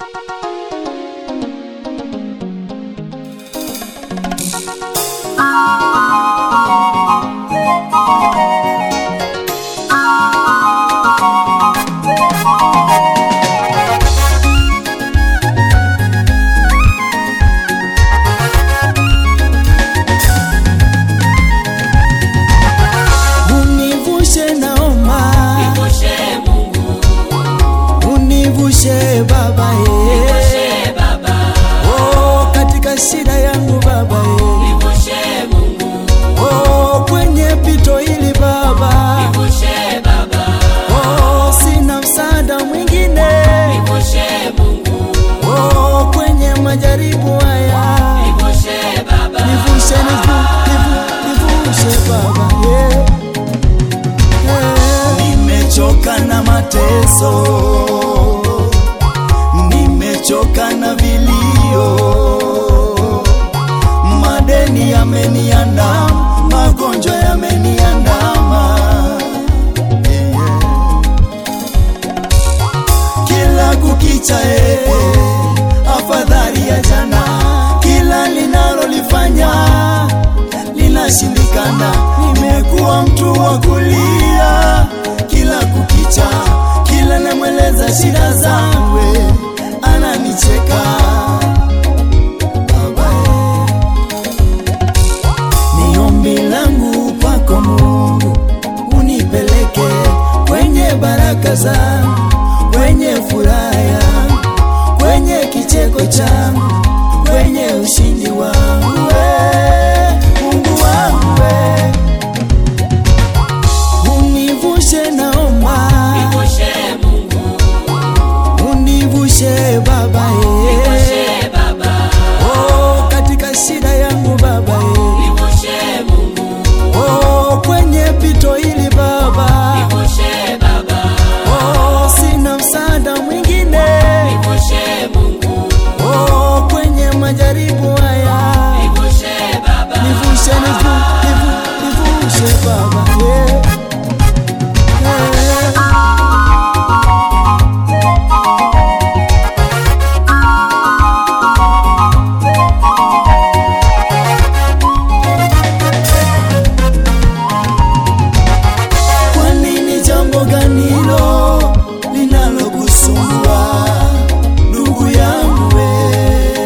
Univushe naomba, Nivushe Mungu, univushe Baba ye. nivushe Baba, Oh, katika shida yangu Baba ye. nivushe Mungu, Oh, kwenye pito hili Baba. nivushe Baba, Oh, sina msaada mwingine. nivushe Mungu, Oh, kwenye majaribu haya. nivushe Baba, Nivushe, nivu, nivu, nivushe Baba yeah. Yeah. Nimechoka na mateso, nimechoka na vilio, madeni yameniandama, magonjwa yameniandama yeah, yeah. kila kukicha eh, afadhali ya jana, kila linalolifanya linashindikana. Nimekuwa mtu wa kulia kila kukicha, kila namweleza shida zangu eh, ananicheka Baba, eh. Ni ombi langu kwako Mungu, unipeleke kwenye baraka zangu, kwenye furaha yangu, kwenye kicheko changu, kwenye ushindi wangu we, Mungu wangu we, univushe naomba, nivushe Mungu, univushe Baba ye. nivushe Baba, Oh, katika shida yangu Baba ye. nivushe Mungu, Oh, kwenye pito hili Baba. nivushe Baba, Oh, sina msaada mwingine. nivushe Mungu, Oh, kwenye majaribu haya. nivushe Baba, Nivushe, nivu, nivu, nivushe Baba. Yeah. Yeah. Kwa nini jambo gani hilo linalokusumbua ndugu yangu we?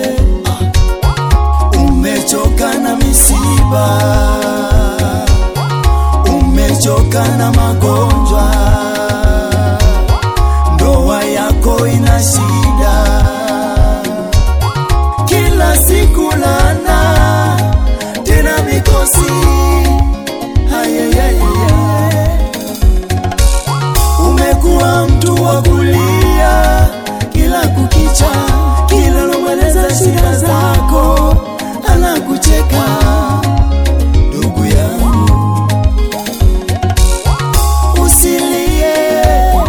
Ah, Umechoka na misiba, umechoka na magonjwa, ndoa yako ina shida, kila siku lana tena mikosi Ayayayaya. Umekuwa mtu wa kulia kila kukicha, kila unamweleza shida zako anakucheka. Ndugu yangu, usilie,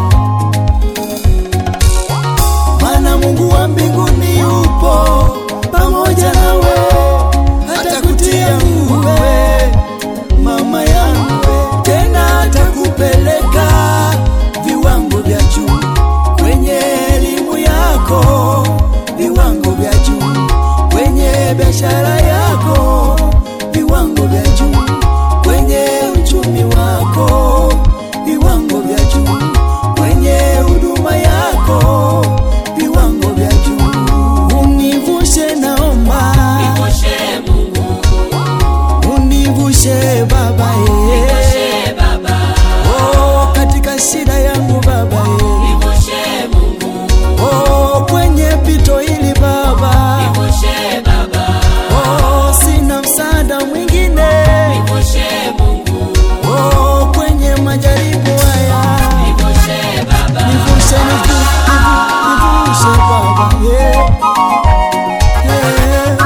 maana Mungu wa mbinguni yupo pamoja nawe, atakutia nguvu wewe mama yangu, tena atakupeleka viwango vya juu kwenye elimu yako, viwango vya juu kwenye biashara yako, viwango vya juu kwenye uchumi wako, viwango vya juu kwenye huduma yako, viwango vya juu. Univushe naomba, nivushe Mungu, univushe Baba ye. nivushe Baba, Oh, katika shida yangu Baba ye. nivushe Mungu, Oh, kwenye pito hili Baba. nivushe Baba, Oh, sina msaada mwingine. nivushe Mungu, Oh, kwenye majaribu haya. nivushe Baba, Nivushe, nivu, nivu, nivushe Baba. Yeah. Yeah.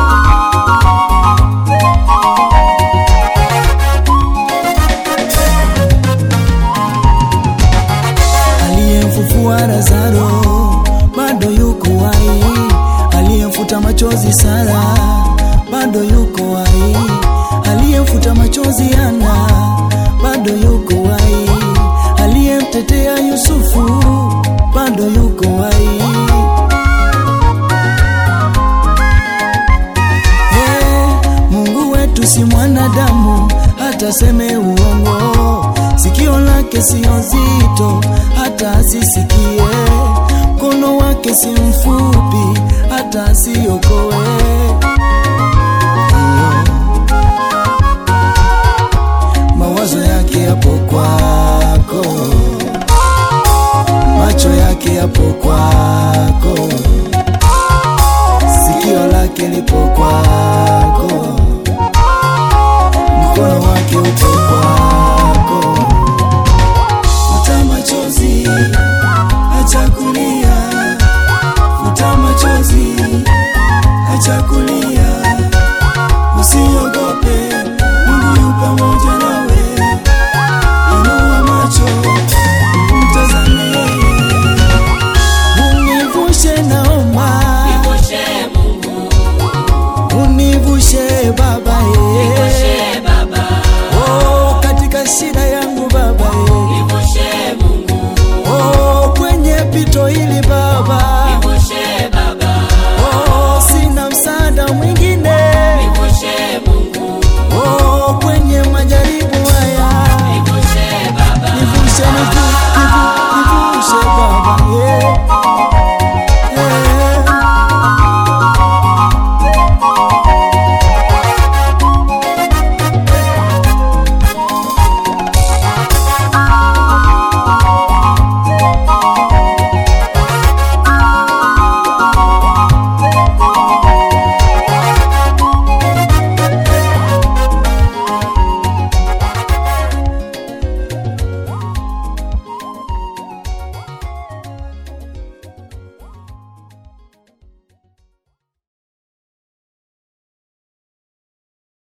Aliyemfufua Lazaro bado yuko hai, aliyemfuta machozi Sara bado yuko hai, aliyemfuta machozi Ana bado yuko hai, aliyemtetea Yusufu bado yuko hai. aseme uongo, sikio lake sio zito hata asisikie, mkono wake si mfupi hata asiokoe. Mawazo yake yapo kwako, macho yake yapo kwako